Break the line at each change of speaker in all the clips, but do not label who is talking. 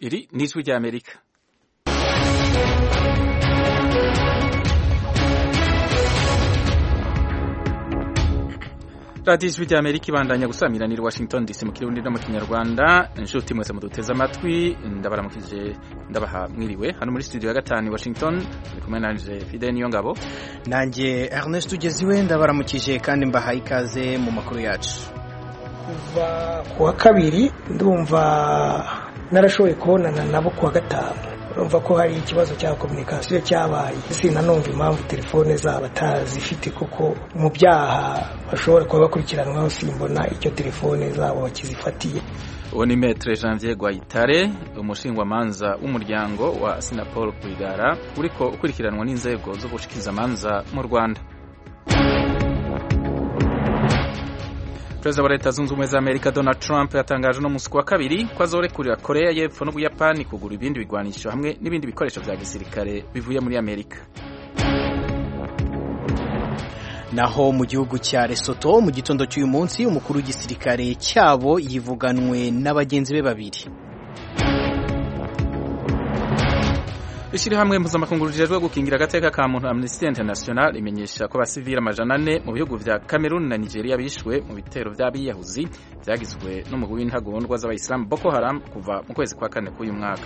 iri ni ijwi ry'amerika radiyo ijwi ry'amerika ibandanya gusamiranira washington dc mu kirundi no mu kinyarwanda inshuti mwese muduteze amatwi ndabaramukije ndabaha mwiriwe hano muri studio ya gatanu washington turi kumwe nanje fide niyo ngabo
nanjye ernest ugeziwe ndabaramukije kandi mbahaye ikaze mu makuru yacu
kuva ku wa kabiri ndumva narashoboye kubonana nabo ku wa gatanu urumva ko hari ikibazo cya kominikasiyo cyabaye sinanumva impamvu telefone zabo atazifite kuko mu byaha bashobora kuba bakurikiranwaho simbona icyo telefone zabo bakizifatiye
uwo ni metre janvier gwayitare umushingwamanza w'umuryango wa sinapol rwigara uriko ukurikiranwa n'inzego z'ubushikirizamanza mu rwanda perezida wa leta zunze ubumwe za amerika donald trump yatangaje uno munsi ku wa kabiri ko azorekurira korea y'epfo n'ubuyapani kugura ibindi bigwanisho hamwe n'ibindi bikoresho vya gisirikare bivuye muri amerika
naho mu gihugu cya Lesotho mu gitondo cy'uyu munsi umukuru w'igisirikare cyabo yivuganwe n'abagenzi be babiri
ishyirahamwe mpuzamakungu rijejwe gukingira agateka ka muntu amnesty international imenyesha ko abasivili amajana ane mu bihugu vya cameroon na nigeria bishwe mu bitero vy'abiyahuzi vyagizwe n'umugwi w'intagondwa z'abayisilamu boko haram kuva mu kwezi kwa kane k'uyu mwaka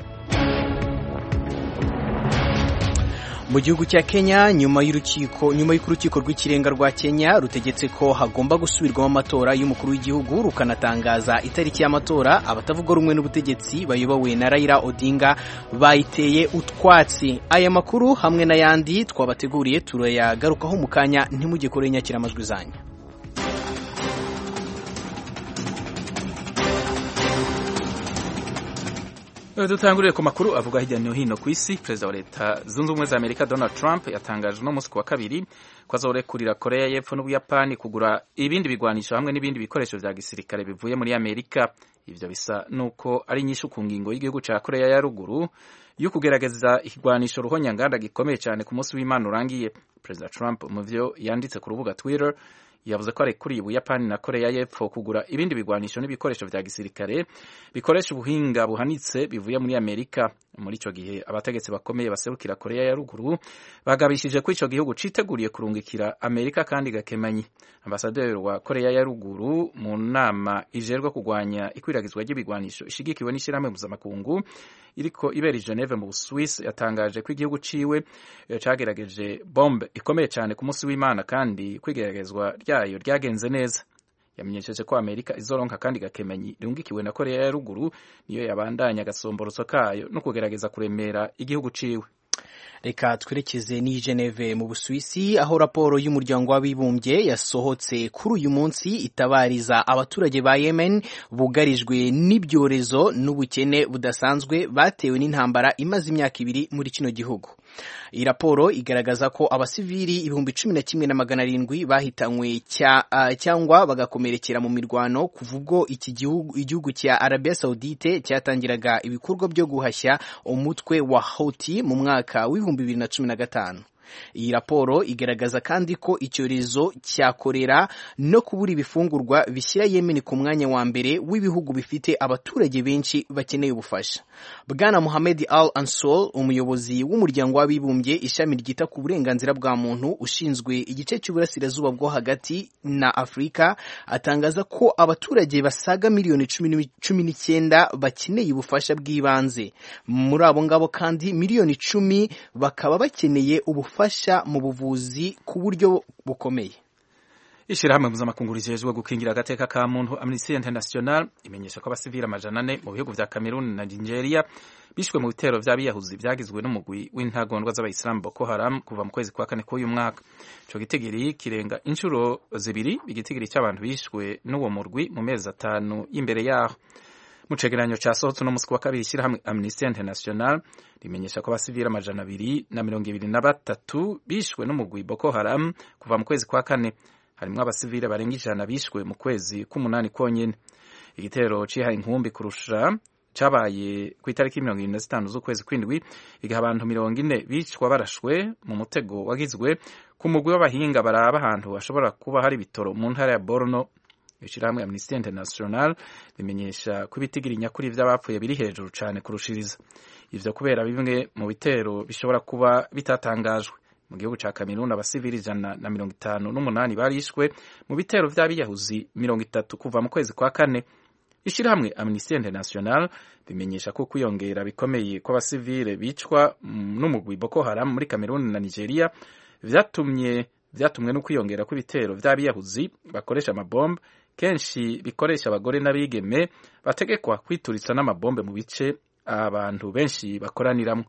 mu gihugu cya Kenya nyuma y'urukiko nyuma y'uko urukiko rw'ikirenga rwa Kenya rutegetse ko hagomba gusubirwamo amatora y'umukuru w'igihugu rukanatangaza itariki y'amatora abatavuga rumwe n'ubutegetsi bayobowe na Raila Odinga bayiteye utwatsi aya makuru hamwe n'ayandi twabateguriye turayagarukaho mu kanya ntimujye kure nyakira amajwi zanyu
dutangurire ku makuru avuga hirya no hino ku isi perezida wa leta zunze ubumwe za amerika donald trump yatangaje uno munsi ku wa kabiri ko azorekurira korea y'epfo n'ubuyapani kugura ibindi bigwanisho hamwe n'ibindi bikoresho vya gisirikare bivuye muri amerika ivyo bisa nuko ari nyinshi ku ngingo y'igihugu ca korea ya ruguru yo kugerageza ikigwanisho ruhonyanganda gikomeye cyane ku munsi w'imana urangiye perezida trump mu vyo yanditse ku rubuga twitter yavuze ko arekuriye ubuyapani na korea y'epfo kugura ibindi bigwanisho n'ibikoresho vya gisirikare bikoresha ubuhinga buhanitse bivuye muri amerika muri ico gihe abategetsi bakomeye baserukira korea ya ruguru bagabishije ko ico gihugu citeguriye kurungikira amerika kandi gakemanyi ambasaderi wa korea ya ruguru mu nama ijerwe kugwanya ikwiragizwa ry'ibigwanisho ishigikiwe n'ishirahamwe mpuzamakungu iriko ibera i Geneve mu Busuwisi yatangaje ko igihugu ciwe cagerageje bombe ikomeye cyane ku munsi w'Imana kandi kwigeragezwa ryayo ryagenze neza yamenyesheje ko Amerika izoronka kandi gakemanyi rirungikiwe na Korea ya ruguru niyo yabandanya agasomborotso kayo no kugerageza kuremera igihugu ciwe
reka twerekeze n'i Geneve mu Busuwisi aho raporo y'umuryango w'abibumbye yasohotse kuri uyu munsi itabariza abaturage ba Yemen bugarijwe n'ibyorezo n'ubukene budasanzwe batewe n'intambara imaze imyaka ibiri muri kino gihugu iyi raporo igaragaza ko abasivili ibihumbi cumi na kimwe na magana arindwi bahitanywe cyangwa bagakomerekera mu mirwano kuva ubwo iki gihugu igihugu cya Arabia Saudite cyatangiraga ibikorwa byo guhashya umutwe wa Houthi mu mwaka w'ibihumbi bibiri na cumi na gatanu iyi raporo igaragaza kandi ko icyorezo cya korera no kubura ibifungurwa bishyira Yemen ku mwanya wa mbere w'ibihugu bifite abaturage benshi bakeneye ubufasha bwana Mohamed Al Ansol umuyobozi w'umuryango w'abibumbye ishami ryita ku burenganzira bwa muntu ushinzwe igice cy'uburasirazuba bwo hagati na Afurika atangaza ko abaturage basaga miliyoni cumi n'icyenda bakeneye ubufasha bw'ibanze muri abo ngabo kandi miliyoni icumi bakaba bakeneye ubufasha ubufasha mu buvuzi ku buryo bukomeye
ishyirahamwe mpuzamakungu rijejwe gukingira agateka ka muntu amnesty international imenyesha ko abasivili amajana ane mu bihugu vya cameroon na nigeria bishwe mu bitero vy'abiyahuzi vyagizwe n'umugwi w'intagondwa z'abayisilamu boko haram kuva mu kwezi kwa kane k'uyu mwaka ico gitigiri kirenga inshuro zibiri igitigiri cy'abantu bishwe n'uwo murwi mu mezi atanu y'imbere yaho mu cegeranyo casohotse uno musi wa kabiri ishyirahamwe amnesty international rimenyesha ko abasivili amajana abiri na mirongo ibiri na batatu bishwe n'umugwi boko haram kuva mu kwezi kwa kane harimwo abasivili barenga ijana bishwe mu kwezi k'umunani konyene igitero cihaye inkumbi kurusha cabaye ku itariki mirongo irindwi na zitanu z'ukwezi kw'indwi igihe abantu mirongo ine bicwa barashwe mu mutego wagizwe ku mugwi w'abahinga baraba ahantu hashobora kuba hari ibitoro mu ntara ya borno ishirahamwe Amnesty International rimenyesha ko ibitigiri nyakuri vy'abapfuye biri hejuru cane kurushiriza ivyo kubera bimwe mu bitero bishobora kuba bitatangajwe mu gihugu ca Kamerun abasivili ijana na mirongo itanu n'umunani barishwe mu bitero vy'abiyahuzi mirongo itatu kuva mu kwezi kwa kane ishirahamwe Amnesty International bimenyesha ko kwiyongera bikomeye kw'abasivile bicwa n'umugwi Boko Haram muri Kamerun na Nigeria vyatumye vyatumwe no kwiyongera kw'ibitero vy'abiyahuzi bakoresha amabombe kenshi bikoresha abagore n'abigeme bategekwa kwituritsa n'amabombe mu bice abantu benshi bakoraniramwo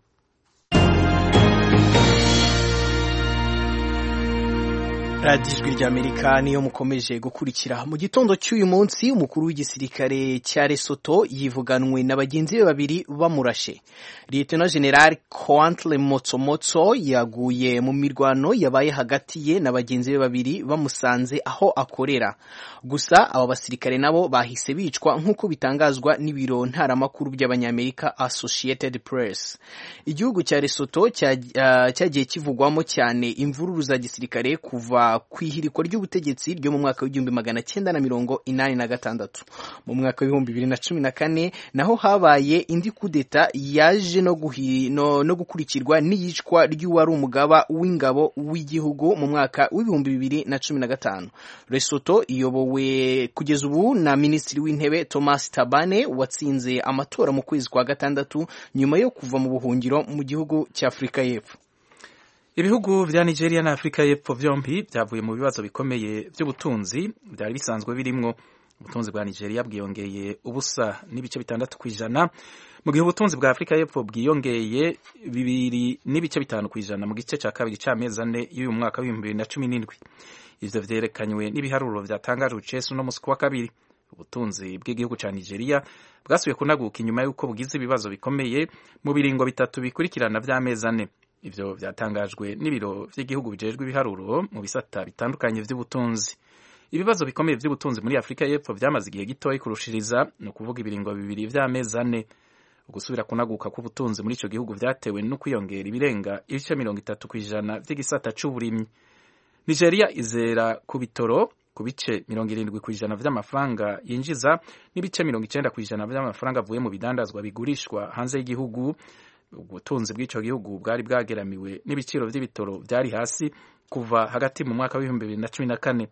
radiyo ijwi ry'amerika niyo mukomeje gukurikira mu gitondo cy'uyu munsi umukuru w'igisirikare cya Lesotho yivuganwe na bagenzi be babiri bamurashe Lieutenant General Coantle Motsomotso yaguye mu mirwano yabaye hagati ye na bagenzi be babiri bamusanze aho akorera gusa aba basirikare nabo bahise bicwa nk'uko bitangazwa n'ibiro ntaramakuru by'abanyamerika Associated Press igihugu cya Lesotho cyagiye kivugwamo cyane imvururu za gisirikare kuva ku ihirikwa ry'ubutegetsi ryo mu mwaka w'igihumbi magana cyenda na mirongo inani na gatandatu mu mwaka w'ibihumbi bibiri na cumi na kane naho habaye indi kudeta yaje no, no, no gukurikirwa n'iyicwa ry'uwari umugaba w'ingabo w'igihugu mu mwaka w'ibihumbi bibiri na cumi na gatanu Lesotho iyobowe kugeza ubu na minisitiri w'intebe Thomas Tabane watsinze amatora mu kwezi kwa gatandatu nyuma yo kuva mu buhungiro mu gihugu cya Afurika y'Epfo
ibihugu vya Nigeria na Afrika y'Epfo vyompi vyavuye mu bibazo bikomeye vy'ubutunzi vyari bisanzwe birimwo ubutunzi bwa Nigeria bwiyongeye ubusa n'ibice bitandatu kw'ijana mu gihe ubutunzi bwa Afrika y'Epfo bwiyongeye bibiri n'ibice bitanu kw'ijana mu gice ca kabiri c'amezi ane y'uyu mwaka w'ibihumbi bibiri na cumi n'indwi ivyo vyerekanywe n'ibiharuro vyatangajwe Cesu no musi wa kabiri ubutunzi bw'igihugu ca Nigeria bwasubiye kunaguka inyuma y'uko bugize ibibazo bikomeye mu biringo bitatu bikurikirana vy'amezi ane ivyo vyatangajwe n'ibiro vy'igihugu bijejwe ibiharuro mu bisata bitandukanye vy'ubutunzi ibibazo bikomeye vy'ubutunzi muri Afrika y'Epfo vyamaze igihe gitoyi kurushiriza ni ukuvuga ibiringo bibiri vy'amezi ane ugusubira kunaguka kw'ubutunzi muri ico gihugu vyatewe no kwiyongera ibirenga ibice mirongo itatu kw'ijana vy'igisata c'uburimyi Nigeria izera ku bitoro ku bice mirongo irindwi kw'ijana vy'amafaranga yinjiza n'ibice mirongo icenda kw'ijana vy'amafaranga avuye mu bidandazwa bigurishwa hanze y'igihugu ubutunzi bw'ico gihugu bwari bwageramiwe n'ibiciro vy'ibitoro vyari hasi kuva hagati mu mwaka w'ibihumbi bibiri na cumi na kane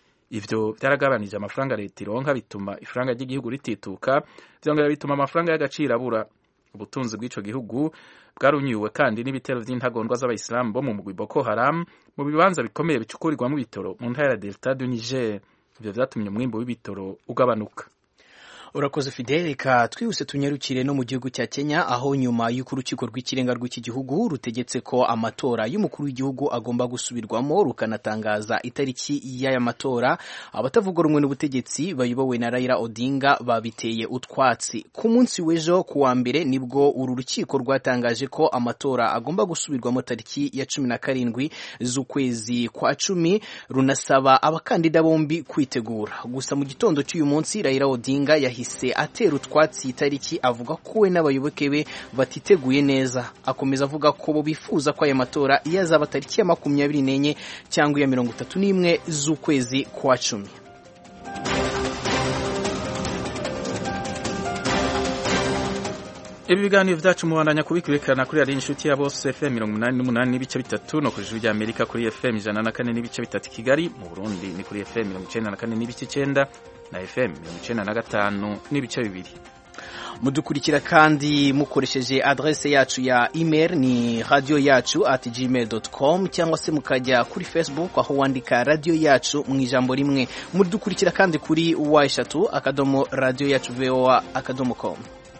ivyo vyaragabanije amafaranga leta ironka bituma ifaranga ry'igihugu ritituka vyongera bituma amafaranga y'agaciro abura ubutunzi bw'ico gihugu bwarunyuwe kandi n'ibitero vy'intagondwa z'abayisilamu bo mu mugwi Boko Haram mu bibanza bikomeye bicukurirwamo ibitoro mu ntara ya Delta du Niger ivyo vyatumye umwimbo w'ibitoro ugabanuka
urakoze fidele reka twihuse tunyarukire no mu gihugu cya kenya aho nyuma y'uko urukiko rw'ikirenga rw'iki gihugu rutegetse ko amatora y'umukuru w'igihugu agomba gusubirwamo rukanatangaza itariki y'aya matora abatavuga rumwe n'ubutegetsi bayobowe na Raila Odinga babiteye utwatsi ku munsi w'ejo ku wa mbere nibwo uru rukiko rwatangaje ko amatora agomba gusubirwamo tariki ya cumi na karindwi z'ukwezi kwa cumi runasaba abakandida bombi kwitegura gusa mu gitondo cy'uyu munsi Raila Odinga yahise atera utwatsi itariki avuga ko we n'abayoboke be batiteguye neza akomeza avuga ko bo bifuza ko aya matora iyo azaba tariki ya makumyabiri n'enye cyangwa iya mirongo itatu n'imwe z'ukwezi kwa cumi
ibi biganiro vyacu mubandanya kubikurikirana kuri radiyo inshuti ya bose fm mirongo umunani n'umunani n'ibice bitatu no ku ijuru rya amerika kuri fm ijana na kane n'ibice bitatu kigali mu burundi ni kuri fm mirongo icenda na kane n'ibice icenda na fm mirongo icenda na gatanu n'ibice bibiri
mudukurikira kandi mukoresheje adrese yacu ya email ni radio yacu at gmail.com cyangwa se mukajya kuri facebook aho wandika radio yacu mu ijambo rimwe mudukurikira kandi kuri wa eshatu akadomo radio yacu voa akadomo com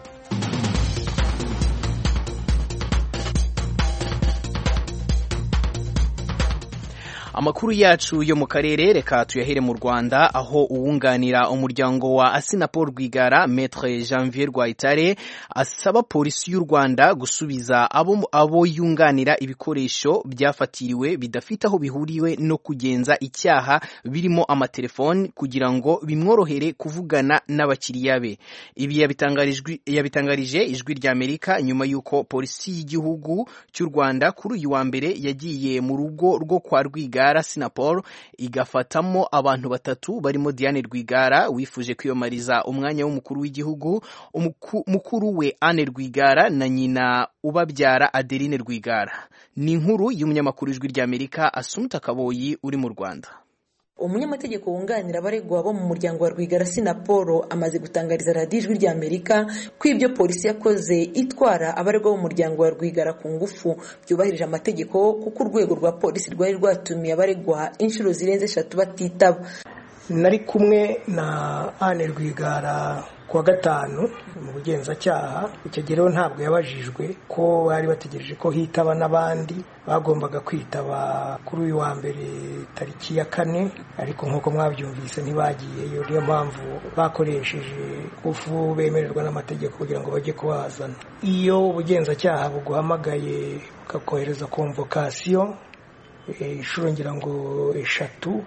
amakuru yacu yo mu karere reka tuyahere mu Rwanda aho uwunganira umuryango wa Asinapol Rwigara Maître Janvier Rwayitare asaba polisi y'u Rwanda gusubiza abo, abo yunganira ibikoresho byafatiriwe bidafite aho bihuriwe no kugenza icyaha birimo amatelefoni kugira ngo bimworohere kuvugana n'abakiriya be ibi yabitangarije ijwi rya Amerika nyuma y'uko polisi y'igihugu cy'u Rwanda kuri uyu wa mbere yagiye mu rugo rwo kwa Rwigara Rwigara Sinapol igafatamo abantu batatu barimo Diane Rwigara wifuje kwiyamamariza umwanya w'umukuru w'igihugu mukuru we Anne Rwigara na nyina ubabyara Adeline Rwigara ni inkuru y'umunyamakuru w'ijwi ry'Amerika Asumta Kaboyi uri mu Rwanda
umunyamategeko wunganira abaregwa bo mu muryango wa rwigara sinapolo amaze gutangariza radiyo ijwi rya amerika ko ibyo polisi yakoze itwara abaregwa bo mu muryango wa rwigara ku ngufu byubahirije amategeko kuko urwego rwa polisi rwari rwatumiye abaregwa inshuro zirenze eshatu batitaba
nari kumwe na Anne Rwigara kuwa gatanu mu bugenzacyaha icyo gihe rero ntabwo yabajijwe ko bari bategereje ko hitaba n'abandi bagombaga kwitaba kuri uyu wa mbere tariki ya kane ariko nk'uko mwabyumvise ntibagiyeyo niyo mpamvu bakoresheje ufu bemererwa n'amategeko kugira ngo bajye kubazana iyo ubugenzacyaha buguhamagaye bukakohereza komvokasiyo inshuro ngira ngo eshatu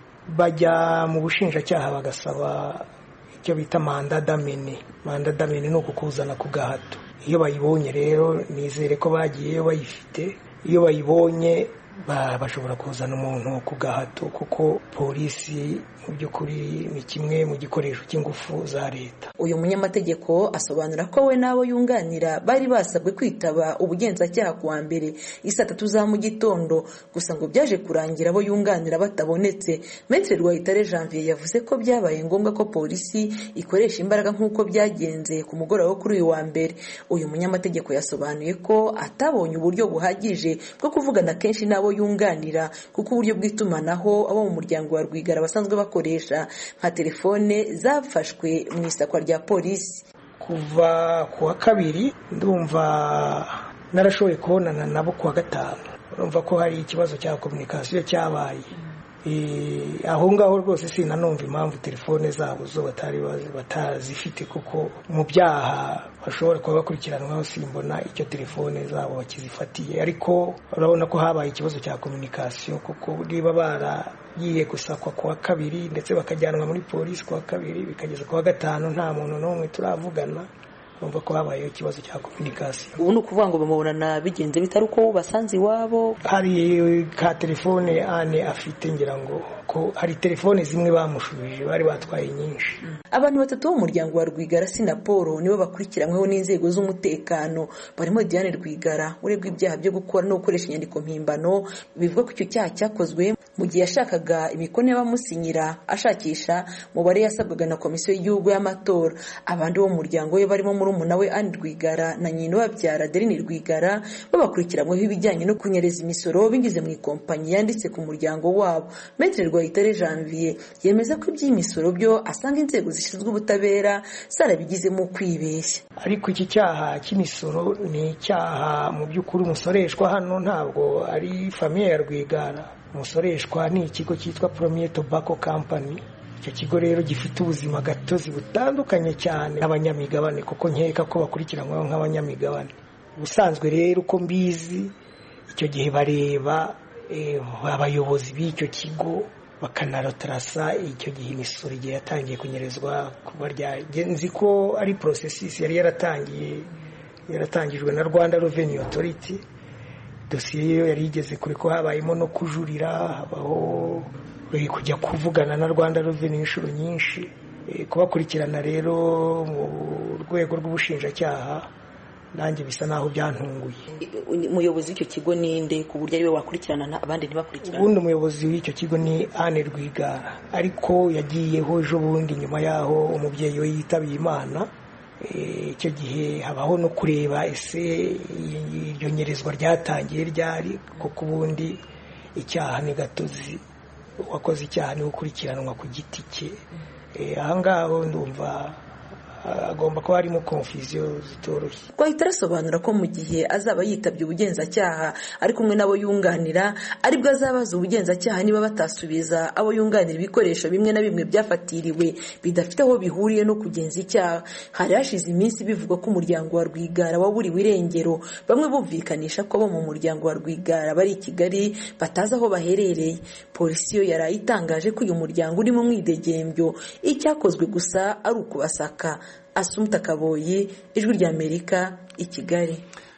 bajya mu bushinjacyaha bagasaba icyo bita manda damene manda damene ni ukukuzana ku gahato iyo bayibonye rero nizere ko bagiyeyo bayifite iyo bayibonye bashobora kuzana umuntu ku gahato kuko polisi mu by'ukuri ni kimwe mu gikoresho cy'ingufu za leta
uyu munyamategeko asobanura ko we n'abo yunganira bari basabwe kwitaba ubugenzacyaha ku wa mbere isaa tatu za mu gitondo gusa ngo byaje kurangira abo yunganira batabonetse metre rwayitare janvier yavuze ko byabaye ngombwa ko polisi ikoresha imbaraga nk'uko byagenze ku mugoroba wo kuri uyu wa mbere uyu munyamategeko yasobanuye ko atabonye uburyo buhagije bwo kuvugana kenshi n'abo yunganira kuko uburyo bw'itumanaho abo mu muryango wa rwigara basanzwe bakoresha nka telefone zafashwe mu isakwa rya polisi
kuva ku wa kabiri ndumva narashoboye kubonana nabo ku wa gatanu urumva ko hari ikibazo cya kominikasiyo cyabaye aho ngaho rwose sinanumva impamvu telefone zabo zo batari batazifite kuko mu byaha bashobora kuba bakurikiranwaho simbona icyo telefone zabo bakizifatiye ariko urabona ko habaye ikibazo cya kominikasiyo kuko niba baragiye gusakwa ku wa kabiri ndetse bakajyanwa muri polisi ku wa kabiri bikageza ku wa gatanu nta muntu n'umwe turavugana urumva ko habayeho ikibazo cya kominikasiyo
ubu ni ukuvuga ngo bamubonana bigenze bitari uko basanze iwabo
hari ka telefone ane afite ngira ngo ko hari telefone zimwe bamushubije bari batwaye nyinshi
abantu batatu bo mu muryango wa rwigara sinapolo nibo bakurikiranyweho n'inzego z'umutekano barimo diane rwigara uregwa ibyaha byo gukora no gukoresha inyandiko mpimbano bivuga ko icyo cyaha cyakozwe mu gihe yashakaga imikono y'abamusinyira ashakisha umubare yasabwaga na komisiyo y'igihugu y'amatora abandi bo mu muryango we barimo murumuna we Anne Rwigara na nyina babyara Adeline Rwigara babakurikiranyweho ibijyanye no kunyereza imisoro binyuze mu ikompanyi yanditse ku muryango wabo Maître Rwayitare Janvier yemeza ko iby'imisoro byo asanga inzego zishinzwe ubutabera zarabigizemo kwibeshya
ariko iki cyaha cy'imisoro ni icyaha mu by'ukuri umusoreshwa hano ntabwo ari famiye ya Rwigara umusoreshwa ni ikigo cyitwa Premier Tobacco Company icyo kigo rero gifite ubuzima gatozi butandukanye cyane n'abanyamigabane kuko nkeka ko bakurikiranyweho nk'abanyamigabane ubusanzwe rero uko mbizi icyo gihe bareba abayobozi b'icyo kigo bakanarotarasa icyo gihe imisoro igihe yatangiye kunyerezwa kuba nzi ko ari porosesisi yari yaratangiye yaratangijwe na rwanda reveni otoriti dosiye yo yari igeze kure ko habayemo no kujurira habaho kujya kuvugana na rwanda reveni inshuro nyinshi kubakurikirana rero mu rwego rw'ubushinjacyaha nanjye bisa naho byantunguye
umuyobozi w'icyo kigo ni nde ku buryo ariwe wakurikirana abandi ntibakurikirane
ubundi umuyobozi w'icyo kigo ni Anne Rwigara ariko yagiyeho ejo bundi nyuma y'aho umubyeyi we yitabiye imana icyo gihe habaho no kureba ese iryo nyerezwa ryatangiye ryari kuko ubundi icyaha ni gatozi uwakoze icyaha niwe ukurikiranwa ku giti cye ahangaha ndumva agomba kuba harimo konfuziyo zitoroshye
twahita arasobanura ko mu gihe azaba yitabye ubugenzacyaha ari kumwe n'abo yunganira aribwo azabaza ubugenzacyaha niba batasubiza abo yunganira ibikoresho bimwe na bimwe byafatiriwe bidafite aho bihuriye no kugenza icyaha hari hashize iminsi bivugwa ko umuryango wa rwigara waburiwe irengero bamwe bumvikanisha ko abo mu muryango wa rwigara bari i kigali batazi aho baherereye polisi yo yari itangaje ko uyu muryango uri mu mwidegembyo icyakozwe gusa ari ukubasaka asumta kaboyi ijwi ry'amerika i kigali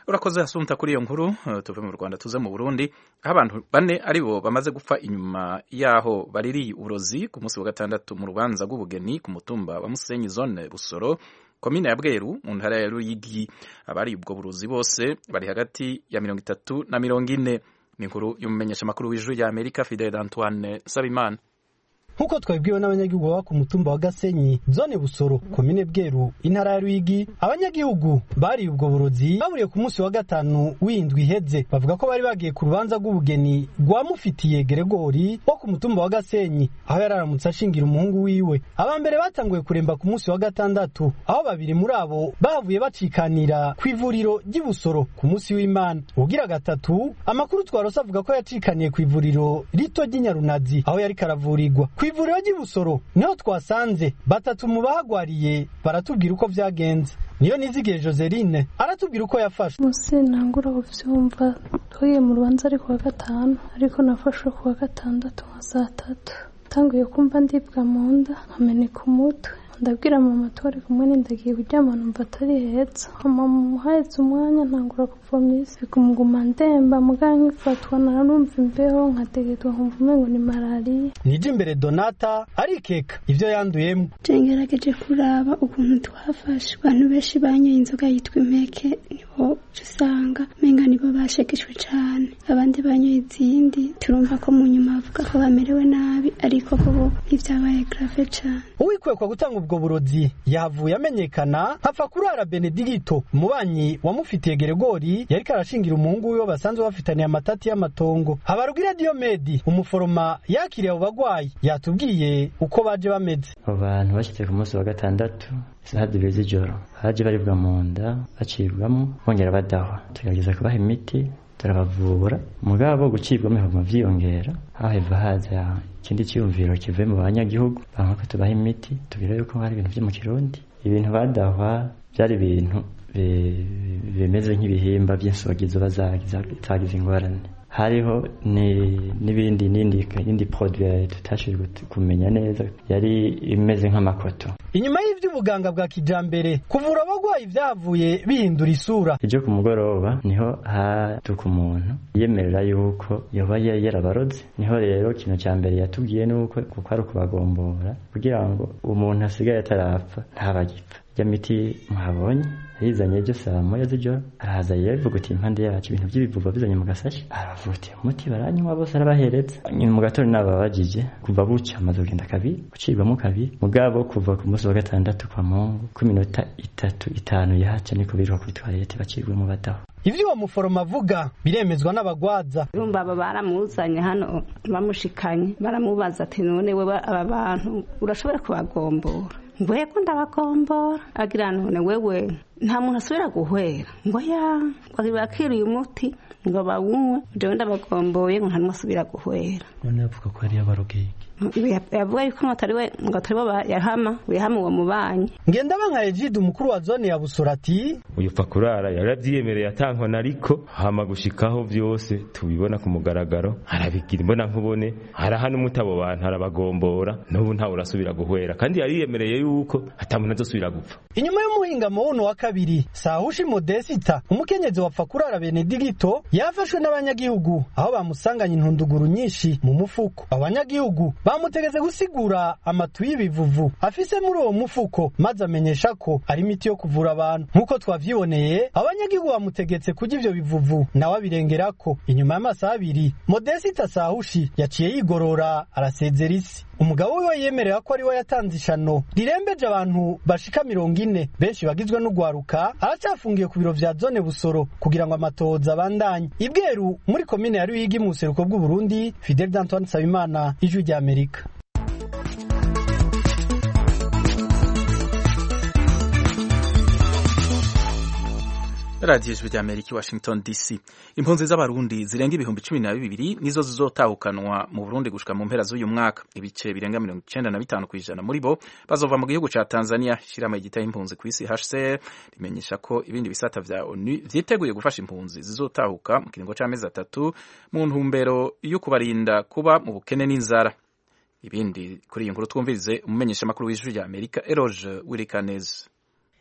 urakoze hasunta kuri iyo nkuru uh, tuve mu rwanda tuze mu burundi aho abantu bane ari bo bamaze gupfa inyuma yaho baririye uburozi ku munsi wa gatandatu mu rubanza rw'ubugeni ku mutumba wa musenyi zone busoro komine ya bweru mu ntara ya ruyigi abari ubwo burozi bose bari hagati ya mirongo itatu na mirongo ine ni inkuru y'umumenyeshamakuru w'ijuru ya amerika fidel antoine nsabimana
nk'uko twabibwiwe n'abanyagihugu baba ku mutumba wa gasenyi zone busoro komine bweru intara ya ruyigi abanyagihugu bariye ubwo burozi baburiye ku munsi wa gatanu w'indwi iheze bavuga ko bari bagiye ku rubanza rw'ubugeni rwamufitiye geregori wo ku mutumba wa gasenyi aho yari aramutse ashingira umuhungu wiwe aba mbere batanguye kuremba ku munsi wa gatandatu aho babiri muri abo bavuye bacikanira ku ivuriro ry'i busoro ku munsi w'imana ugira gatatu amakuru twarose avuga ko yacikaniye ku ivuriro rito ry'inyarunazi aho yari karavurirwa ku ivuriro ry'i busoro niho twasanze batatu mu bahagwariye baratubwira uko byagenze niyo nizigiye joseline aratubwira uko yafashwe
munsi ntangura kubyumva twagiye mu rubanza ari kuwa gatanu ariko nafashwe kuwa gatandatu nka saa tatu tanguye kumva ndibwa mu nda nkameneka umutwe ndabwira mama turi kumwe n'indagiye kuryama numva atari heza mama muhahetse umwanya ntangura kuvoma isi bikumuguma ndemba muganga nkifatwa narumva imbeho nkategetwa nkumva umengo ni malariya
nije imbere donata arikeka ibyo yanduyemo
ngerageje kuraba ukuntu twafashe abantu benshi banyoye inzoga yitwa impeke nibo usanga menga nibo bashegeshwe cyane abandi banyoye izindi turumva ko mu nyuma bavuga ko bamerewe nabi ariko bo ntibyabaye grave cyane
uwikwekwa gutanga ubwo burozi yahavuye amenyekana hapfa kurara benedigito umubanyi wamufitiye geregori yariko arashingira umuhungu wiwe basanzwe bafitaniye amatati y'amatongo habarugira diyomedi umuforoma yakiriye abo bagwayi yatubwiye uko baje bameze
abo bantu bashyize ku munsi wa gatandatu isaha zibiri z'ijoro baje baribwa mu nda bacibwamo bongera badahwa tugerageza kubaha imiti turabavura mugabo gucibwamo bihuma vyiyongera haheva haza ikindi cyiyumviro kivuye mu banyagihugu banka ko tubaha imiti tubwira yuko hari ibintu vyo mu kirundi ibintu badahwa byari ibintu bimeze nk'ibihimba by'insogi ziba zagize ingorane hariho n'ibindi n'indi produit tutashije kumenya neza yari imeze nk'amakoto
inyuma y'ivy'ubuganga bwa kijambere kuvura abagwayi vyavuye bihindura isura
ejo ku mugoroba niho hatuka umuntu yemerera yuko yoba yarabaroze niho rero ikintu cya mbere yatubwiye nuko kuko ari ukubagombora kugira ngo umuntu asigaye atarapfa ntabagipfa ya miti muhabonye yizanye ejo saa moya z'ijoro arahaza yivuga uti impande yacu ibintu by'ibivuva bizanye mu gasashi aravuga uti umuti baranywa bose arabahereza nyuma mu gatondo nababajije kuva buca amaze kugenda kabiri gucibwamo kabiri mugabo kuva ku munsi wa gatandatu kwa mungu ku minota itatu itanu yahaca niko biruka kuri toilette bacibwemo badaho
ivyo uwo muforoma avuga biremezwa n'abagwaza
urumva aba baramuzanye hano bamushikanye baramubaza ati none wewe aba bantu urashobora kubagombora ngo yego ndabagombora agira none wewe nta muntu asubira guhwera ngo ya bakiriye umuti ngo bawunywe jewe ndabagomboye ngo nta n'umwe asubira guhwera
none avuga ko hariyo abarogeye
yavuga yuko ngo atari we ngo atari bo yahama yahama uwo mubanyi
ngendabanka egide umukuru wa zone ya busora ati
uyu pfa kurara yaravyiyemereye atankona ariko hama gushikaho vyose tubibona ku mugaragaro arabigira imbona nkubone araha n'umutabo bantu arabagombora n'ubu ntawe urasubira guhwera kandi yariyemereye yuko ata muntu azosubira gupfa
inyuma y'umuhingamo wuno wa kabiri sahushi modesita umukenyezi wapfa kurara benedigito yafashwe n'abanyagihugu aho bamusanganye intunduguru nyinshi mu mufuko abanyagihugu bamutegeze gusigura amatu y'ibivuvu afise muri uwo mufuko maze amenyesha ko ari imiti yo kuvura abantu nk'uko twavyiboneye abanyagihugu bamutegetse kurya ivyo bivuvu nawe abirengerako inyuma y'amasaha abiri modesita sahushi yaciye yigorora arasezera isi umugabo wiwe yemerera ko ariwe yatanze ishano rirembeje abantu bashika mirongo ine benshi bagizwe n'ugwaruka aracyafungiye ku biro vya zone busoro kugira ngo amatohoza abandanye ibweru muri komine ya ruyigi mu buseruko bw'uburundi fidel d'antoine nsabimana ijwi rya amerika
radiyo ijwi rya amerika i washington dc impunzi z'abarundi zirenga ibihumbi cumi na bibiri nizo zizotahukanwa mu burundi gushika mu mpera z'uyu mwaka ibice birenga mirongo icenda na bitanu ku ijana muri bo bazova mu gihugu ca tanzania ishirahamwe ryitaye impunzi ku isi hcr rimenyesha ko ibindi bisata vya onu vyiteguye gufasha impunzi zizotahuka mu kiringo c'amezi atatu mu ntumbero yo kubarinda kuba mu bukene n'inzara ibindi kuri iyi nkuru twumvirize umumenyeshamakuru w'ijwi rya amerika eroge wirikaneze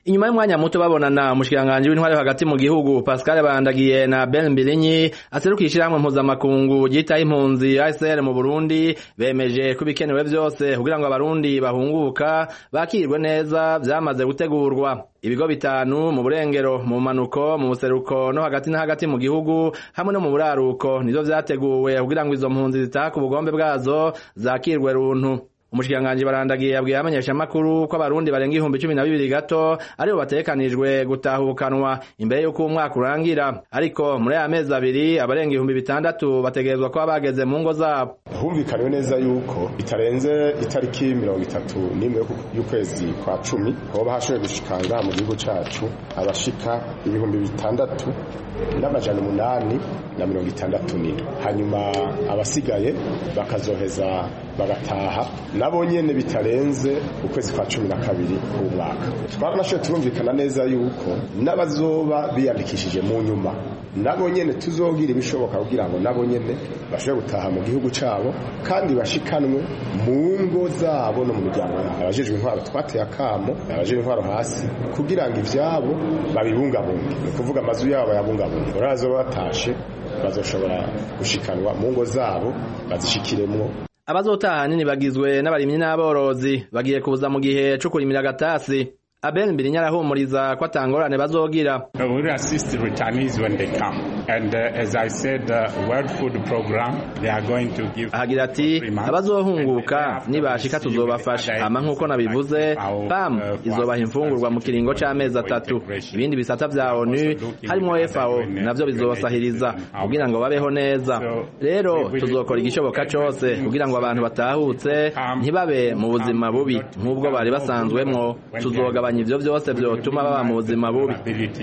inyuma y'umwanya muto babonana umushikiranganji w'intwari hagati mu gihugu Pascal Bandagiye na Ben Mbilinyi aserukiye ishyirahamwe mpuzamakungu ryitaho impunzi ASR mu Burundi bemeje ko ibikenewe byose kugira ngo abarundi bahunguka bakirwe neza vyamaze gutegurwa ibigo bitanu mu burengero mu manuko mu buseruko no hagati na hagati mu gihugu hamwe no mu buraruko nivyo vyateguwe kugira ngo izo mpunzi zitaha ku bugombe bwazo zakirwe runtu umushikiranganji barandagiye yabwiye abamenyeshamakuru ko abarundi barenga ibihumbi cumi na bibiri gato aribo bategekanijwe gutahukanwa imbere y'uko umwaka urangira ariko muri aya mezi abiri abarenga ibihumbi bitandatu bategerezwa kuba bageze mu ngo zabo
humvikaniwe neza yuko bitarenze itariki mirongo itatu n'imwe y'ukwezi kwa cumi hoba hashoboye gushikanga mu gihugu cacu abashika ibihumbi bitandatu n'amajana umunani na mirongo itandatu n'indwi hanyuma abasigaye bakazoheza bagataha nabo nyene bitarenze ukwezi kwa cumi na kabiri k'umwaka twaranashoboye turumvikana neza yuko n'abazoba biyandikishije mu nyuma nabo nyene tuzogira ibishoboka kugira ngo nabo nyene bashobore gutaha mu gihugu cabo kandi bashikanwe mu ngo zabo no mu miryango yabo abajejwe intwaro twateye akamo abajejwe intwaro hasi kugira ngo ivyabo babibungabunge ni ukuvuga amazu yabo bayabungabunge urazoba batashe bazoshobora gushikanwa mu ngo zabo bazishikiremwo
abazotaha hanini bagizwe n'abarimyi n'aborozi bagiye kuza mu gihe co kurimira agatasi Abel Mbirinya arahumuriza ko atangorane bazogira.
We will assist returnees when they come. And uh, as I said, uh, World Food Program, they are going to give...
Ahagira ati, abazohunguka nibashika tuzobafasha. Hama nk'uko nabivuze, PAM izobaha imfungurwa mu kiringo c'amezi atatu. Ibindi bisata vya ONU harimwo FAO navyo bizobasahiriza kugira ngo babeho neza. Rero tuzokora igishoboka cose kugira ngo abantu batahutse ntibabe mu buzima bubi nk'ubwo bari basanzwemwo. Tuzogabanya ivyo vyose vyotuma baba mu buzima bubi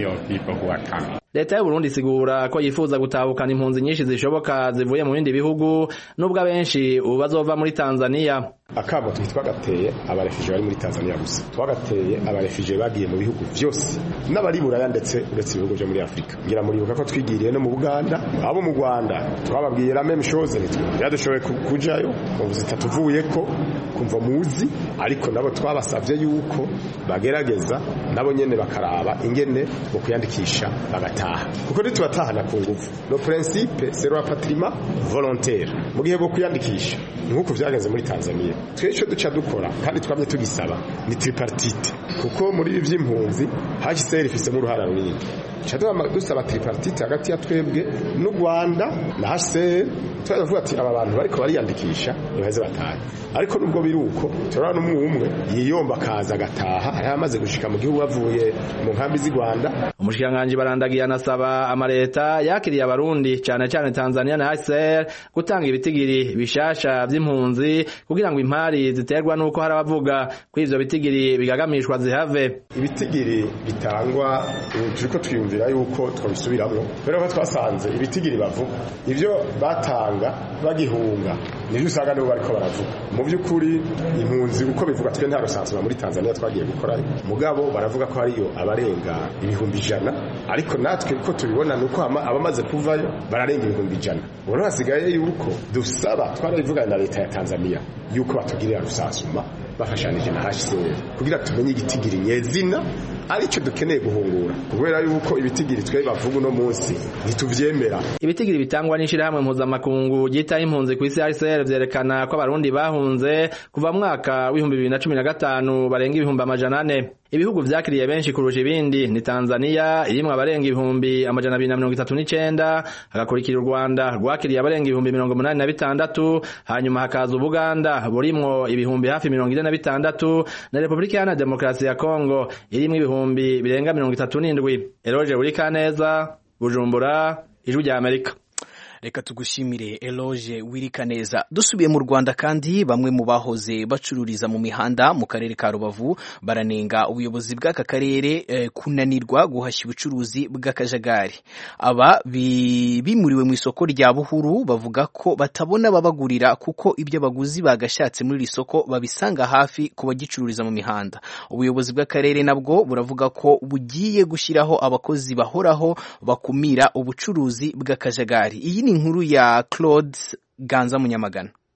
leta y'u Burundi isigura ko yifuza gutahukana impunzi nyinshi zishoboka zivuye mu bindi bihugu nubwo abenshi ubu bazova muri Tanzania
akamo twitwagateye abarefije bari muri Tanzania gusa twagateye abarefije bagiye mu bihugu byose n'abari buraya ndetse uretse ibihugu byo muri Afrika ngira muribuka ko twigiriye no mu Buganda abo mu Rwanda twababwiye la même chose yadushoboye kujayo kumva zitatuvuye ko kumva muzi ariko nabo twabasavye yuko bagerageza nabo nyene bakaraba ingene mu kuyandikisha bagataha kuko ntitubatahana ku nguvu no principe c'est le patrimoine volontaire mu gihe bwo kuyandikisha nk'uko vyagenze muri Tanzania twese duca dukora kandi twamye tugisaba ni tripartite kuko muri ibi by'impunzi HCR ifisemo uruhara runini Chadwa dusaba tripartite hagati ya twebwe n'u Rwanda na HCR turavuga ati aba bantu bariko bariyandikisha ntibaheze batahe ariko nubwo biruko turabona umwe umwe yiyomba akaza agataha hari amaze gushika mu gihugu bavuye mu nkambi z'i Rwanda
umushikiranganji barandagiye anasaba amareta yakiriye abarundi cyane cyane Tanzania na HCR gutanga ibitigiri bishasha vy'impunzi kugira ngo impari ziterwa nuko hari abavuga ko ivyo bitigiri bigagamishwa zihave
ibitigiri bitangwa turiko twiyumvira yuko twabisubiramwo kubera ko twasanze ibitigiri bavuga ivyo batanga bagihunga nivyo usanga nibo bariko baravuga mu by'ukuri impunzi uko bivuga twe nta rusansuma muri Tanzania twagiye gukora mugabo baravuga ko hariyo abarenga ibihumbi ijana ariko natwe uko tubibona nuko abamaze kuvayo bararenga ibihumbi ijana ubu hasigaye yuko dusaba twarabivugana na leta ya Tanzania yuko batugirira rusansuma bafashanije na HCR kugira tumenye igitigiri nyezina aricyo dukeneye guhungura kubera yuko ibitigiri twe bavuga uno munsi ntituvyemera
ibitigiri bitangwa n'ishirahamwe mpuzamakungu ryitaho impunzi ku isi HCR vyerekana ko abarundi bahunze kuva mwaka w'ibihumbi bibiri na cumi na gatanu barenga ibihumbi amajana ane ibihugu vyakiriye benshi kurusha ibindi ni Tanzania irimwo abarenga ibihumbi amajana abiri na mirongo itatu n'icenda hagakurikira u Rwanda rwakiriye abarenga ibihumbi mirongo umunani na bitandatu hanyuma hakaza Ubuganda burimwo ibihumbi hafi mirongo ine na bitandatu na Repubulika Iharanira Demokarasi ya Kongo irimwo ibihumbi birenga mirongo itatu n'indwi Eroge Burikaneza Bujumbura Ijwi rya Amerika
reka tugushimire eloge wirikaneza dusubiye mu rwanda kandi bamwe mu bahoze bacururiza mu mihanda mu karere ka rubavu baranenga ubuyobozi bw'aka karere eh, kunanirwa guhashya ubucuruzi bw'akajagari aba bimuriwe mu isoko rya buhuru bavuga ko batabona babagurira kuko ibyo abaguzi bagashatse muri iri soko babisanga hafi ku bagicururiza mu mihanda ubuyobozi bw'akarere nabwo buravuga ko bugiye gushyiraho abakozi bahoraho bakumira ubucuruzi bw'akajagari iyi ni inkuru ya Claude Ganza Munyamagana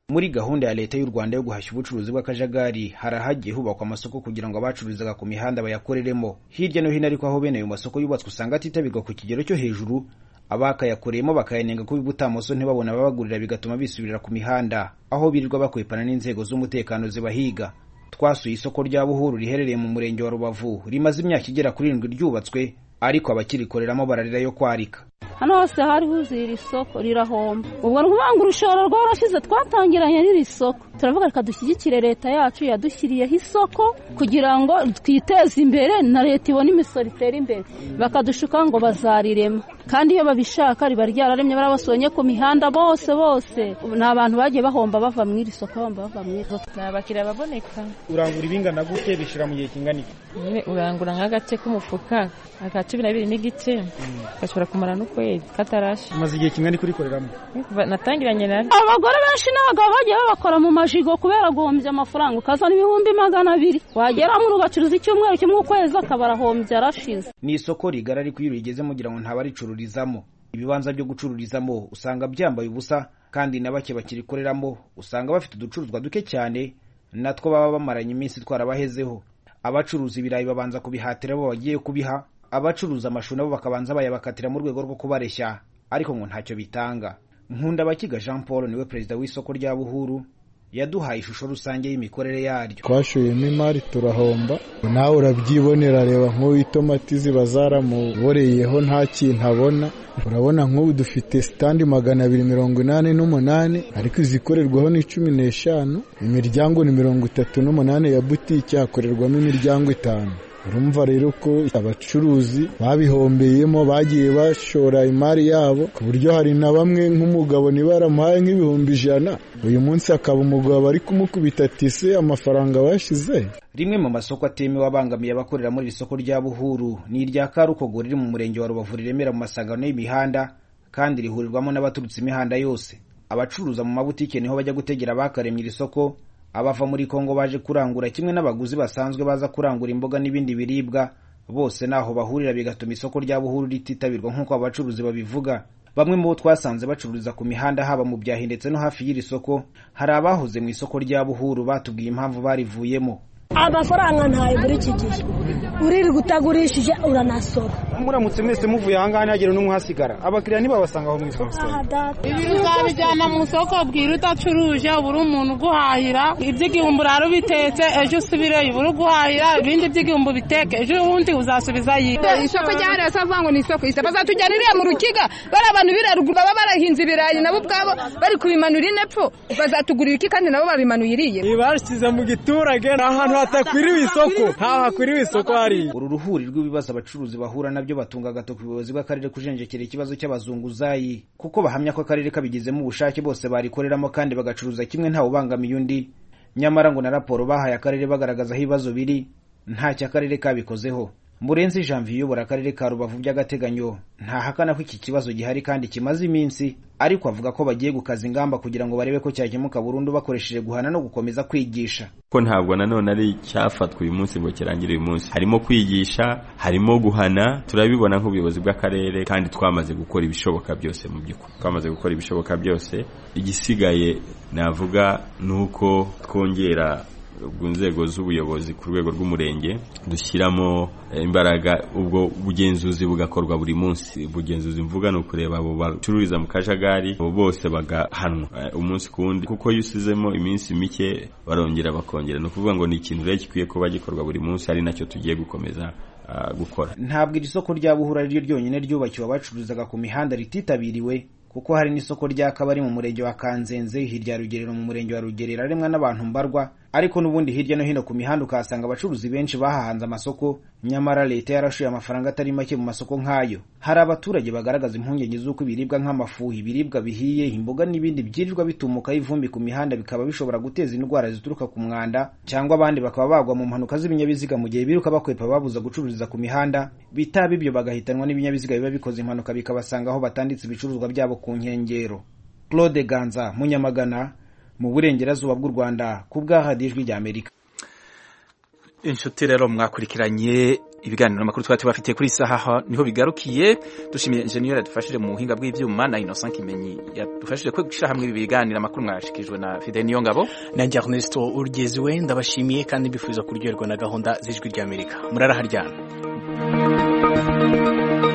muri gahunda ya leta y'u rwanda yo guhashya ubucuruzi bw'akajagari hari ahagiye hubakwa amasoko kugira ngo abacururizaga ku mihanda bayakoreremo hirya no hino ariko aho bene ayo masoko yubatswe usanga atitabirwa ku kigero cyo hejuru abakayakoreyemo bakayanenga ko ibutamoso ntibabona ababagurira bigatuma bisubirira ku mihanda aho birirwa bakwepana n'inzego z'umutekano zibahiga twasuye isoko rya buhuru riherereye mu murenge wa rubavu rimaze imyaka igera kuri irindwi ryubatswe ariko abakirikoreramo bararira yo kwarika
hano hose hari huzuye iri soko rirahomba ubwo ni ukuvuga ngo urushoro rwarashize twatangiranye n'iri soko turavuga reka dushyigikire leta yacu yadushyiriyeho isoko kugira ngo twiteze imbere na leta ibone imisoro itera imbere bakadushuka ngo bazarirema kandi iyo babishaka riba ryararemye barabasonye ku mihanda bose bose ni abantu bagiye bahomba bava mu iri soko bahomba bava mu iri soko
ni abakiriya baboneka
urangura ibingana gute bishira mu gihe kingana iki
urangura nk'agace k'umufuka aka cumi na bibiri n'igice gashobora kumara n'ukwezi katarashe
umaze igihe kingana iki urikoreramo
natangiranye na
abagore benshi n'abagabo bagiye babakora mu majigo kubera guhombya amafaranga ukazana ibihumbi magana abiri wageramo ugacuruza icyumweru kimwe ukwezi akaba arahombye arashize
ni isoko rigari ariko iyo urigeze mugira ngo ntabaricururizamo ibibanza byo gucururizamo usanga byambaye ubusa kandi na bake bakirikoreramo usanga bafite uducuruzwa duke cyane natwo baba bamaranye iminsi twarabahezeho abacuruza ibirayi babanza kubihatira abo bagiye kubiha abacuruza amashu nabo bakabanza bayabakatira mu rwego rwo kubareshya ariko ngo ntacyo bitanga nkunda abakiga jean paul niwe perezida w'isoko rya buhuru yaduhaye ishusho rusange y'imikorere yaryo
twashoyemo imari turahomba nawe urabyibonera reba nk'ubu itomati ziba zaramuboreyeho nta kintu abona urabona nk'ubu dufite sitandi magana abiri mirongo inani n'umunani ariko izikorerwaho ni cumi n'eshanu imiryango ni mirongo itatu n'umunani ya butike hakorerwamo imiryango itanu urumva rero ko abacuruzi babihombeyemo bagiye bashora imari yabo ku buryo hari na bamwe nk'umugabo niba yaramuhaye nk'ibihumbi ijana uyu munsi akaba umugabo ari kumukubita tise amafaranga bashize
rimwe mu masoko atemewe abangamiye abakorera muri iri soko rya buhuru ni irya karukogo riri mu murenge wa rubavu riremera mu masangano y'imihanda kandi rihurirwamo n'abaturutse imihanda yose abacuruza mu mabutike niho bajya gutegera abakaremye iri soko abava muri kongo baje kurangura kimwe n'abaguzi basanzwe baza kurangura imboga n'ibindi biribwa bose naho bahurira bigatuma isoko rya buhuru rititabirwa nk'uko abacuruzi babivuga bamwe mu bo twasanze bacururiza ku mihanda haba mu byahi ndetse no hafi y'iri soko hari abahoze mu isoko rya buhuru batubwiye impamvu barivuyemo
amafaranga ntayo muri iki gihe uririrwa utagurishije uranasora
muramutse mwese muvuye ahangaha ntihagire n'umwe uhasigara abakiriya ntibabasanga aho mu isoko
ibi uzabijyana mu isoko bwira udacuruje ubura umuntu uguhahira iby'igihumbi urara ubitetse ejo usubireyo ubura uguhahira ibindi by'igihumbi biteke ejo ubundi uzasubiza yiwe
isoko ryahariwe se avuga ngo ni isoko isa bazatujyana iriya mu rukiga bari abantu biraruguru baba barahinze ibirayi nabo ubwabo bari kubimanura inepfo bazatugurira iki kandi nabo babimanuye iriye
bashyize mu giturage ni ahantu hatakwiriwe isoko ntaho hakwiriwe isoko hariya
uru ruhuri rw'ibibazo abacuruzi bahura nabyo batunga agatoki ubuyobozi bw'akarere kujenjekera ikibazo cy'abazunguzayi kuko bahamya ko akarere kabigizemo ubushake bose barikoreramo kandi bagacuruza kimwe ntawe ubangamiye undi nyamara ngo na raporo bahaye akarere bagaragaza aho ibibazo biri ntacyo akarere kabikozeho murenzi janvier uyobora akarere ka rubavu by'agateganyo ntahakana ko iki kibazo gihari kandi kimaze iminsi ariko avuga ko bagiye gukaza ingamba kugira ngo barebe ko cyakemuka burundu bakoresheje guhana no gukomeza kwigisha
ko ntabwo nanone ari icyafatwa uyu munsi ngo kirangire uyu munsi harimo kwigisha harimo guhana turabibona nk'ubuyobozi bw'akarere kandi twamaze gukora ibishoboka byose mu by'ukuri twamaze gukora ibishoboka byose igisigaye navuga ni uko twongera ku nzego z'ubuyobozi ku rwego rw'umurenge dushyiramo imbaraga ubwo bugenzuzi bugakorwa buri munsi ubugenzuzi mvuga ni ukureba abo bacururiza mu kajagari abo bose bagahanwa umunsi ku wundi kuko iyo usizemo iminsi mike barongera bakongera ni ukuvuga ngo ni ikintu rero gikwiye kuba gikorwa buri munsi ari nacyo tugiye gukomeza gukora
ntabwo iri soko rya buhura ari ryo ryonyine ryubakiwe abacururizaga ku mihanda rititabiriwe kuko hari n'isoko rya kabari mu murenge wa kanzenze hirya ya rugerero mu murenge wa rugerero aremwa n'abantu mbarwa ariko n'ubundi hirya no hino ku mihanda ukahasanga abacuruzi benshi bahahanze amasoko nyamara leta yarashuye amafaranga atari make mu masoko nk'ayo hari abaturage bagaragaza impungenge z'uko ibiribwa nk'amafu ibiribwa bihiye imboga n'ibindi byirirwa bitumukaho ivumbi ku mihanda bikaba bishobora guteza indwara zituruka ku mwanda cyangwa abandi bakaba bagwa mu mpanuka z'ibinyabiziga mu gihe biruka bakwepa babuza gucururiza ku mihanda bitaba ibyo bagahitanwa n'ibinyabiziga biba bikoze impanuka bikabasanga aho batanditse ibicuruzwa byabo ku nkengero claude ganza munyamagana mu burengerazuba bw'u rwanda ku bw'ahadi ijwi ry'amerika
inshuti rero mwakurikiranye ibiganiro n'amakuru twari tubafitiye kuri saha niho bigarukiye dushimiye engineer yadufashije mu buhinga bw'ivyuma na Innocent Kimenyi yadufashije kwe gushira hamwe ibi biganiro amakuru mwashikijwe na Fidel Niyongabo
nanjye Ernesto Urgeziwe ndabashimiye kandi mbifuza kuryoherwa na gahunda z'ijwi ry'Amerika muraraharyana